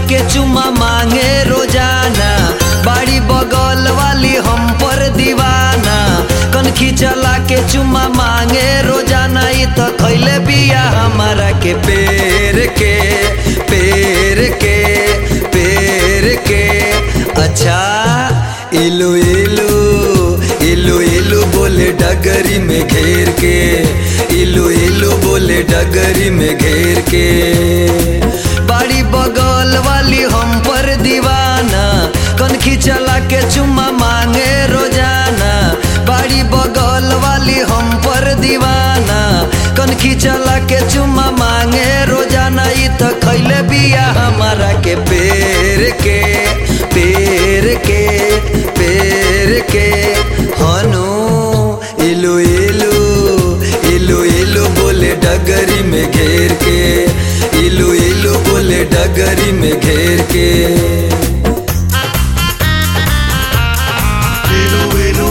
के चुमा मांगे रोजाना बाड़ी बगल वाली हम पर दीवाना कनखी चला के चुमा मांगे रोजाना ई तो खैले बिया हमारा के पेड़ के पेड़ के पेड़ के अच्छा इलू इलू इलू इलू बोले डगरी में घेर के इलू इलू बोले डगरी में घेर के बाड़ी बगल वाली हम पर दीवाना कनखी चला के चुम्मा मांगे रोजाना बाड़ी बगल वाली हम पर दीवाना कनखी चला के चुम्मा मांगे रोजाना ई तो खैले बिया हमारा के पेड़ के पेड़ के पेड़ के हनु इलू इलू इलू इलू बोले डगरी में घेर के इलू इलू बोले डगरी में घेर के Ilu ilu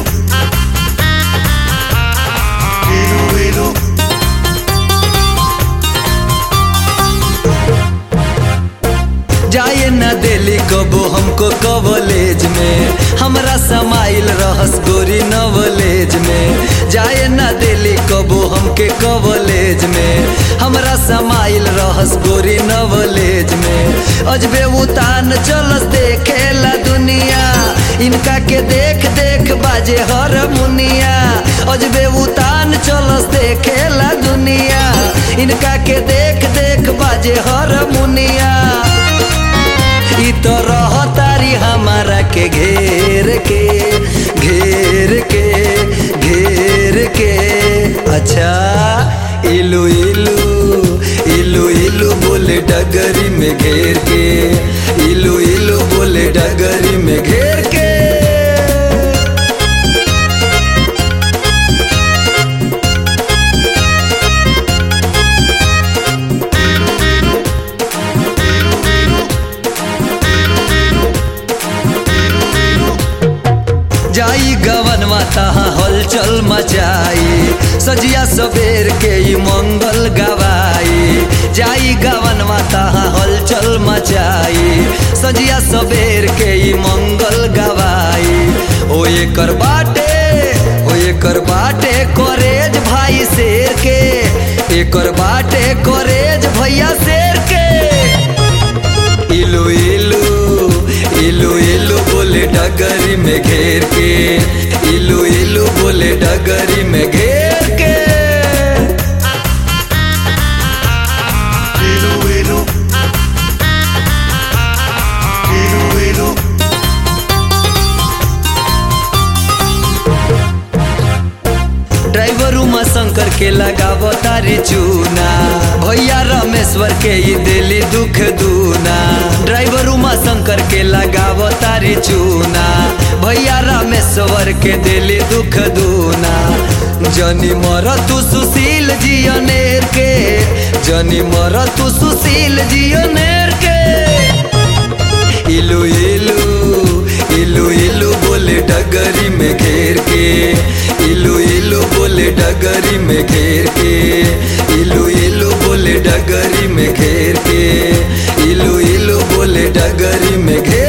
Ilu ilu जाए न दिली कबो हमको कॉलेज में हमरा समाइल रहस गोरी नवलेज में जाए न दिली कबो हमके कॉलेज में हमरा समाइल रहस गोरी नवलेज में अजबे उतान चलस देखेला दुनिया इनका के देख देख बाजे हर मुनिया अजबे उतान चलस देखेला दुनिया इनका के देख देख बाजे हर मुनिया ई तो रहतारी हमारा के घेर के घेर के घेर के अच्छा इलू इलू इलू इलू बोले डगरी में घेर के इलू इलू बोले डगरी में घेर के जाई गवन माता हलचल मचाई सजिया सबेर के ई मंगल गवाई जाई गवन माता हलचल मचाई सजिया सबेर के ई मंगल गवाई ओ एकर बाटे ओ एकर बाटे करेज भाई शेर के एकर बाटे करेज भैया शेर के इलू इलू इलू इलू बोले डगरी में घेर के इलू इलू बोले डगरी में घेर के Ilu ilu Ilu ilu driver Uma Shankar के लगावो तारी चूना भैया रामेश्वर के ही दिली दुख दूना ड्राइवर उमा शंकर के लगावो तारी चूना भैया रामेश्वर के दिली दुख दूना जनी मर तू सुशील जियनेर के जनी मर तू सुशील जियनेर के इलू इलू इलू इलू बोले डगरी में घेर के इलू इलू बोले डगरी में घेर के इलू इलू बोले डगरी में घेर के इलू इलू बोले डगरी में घेर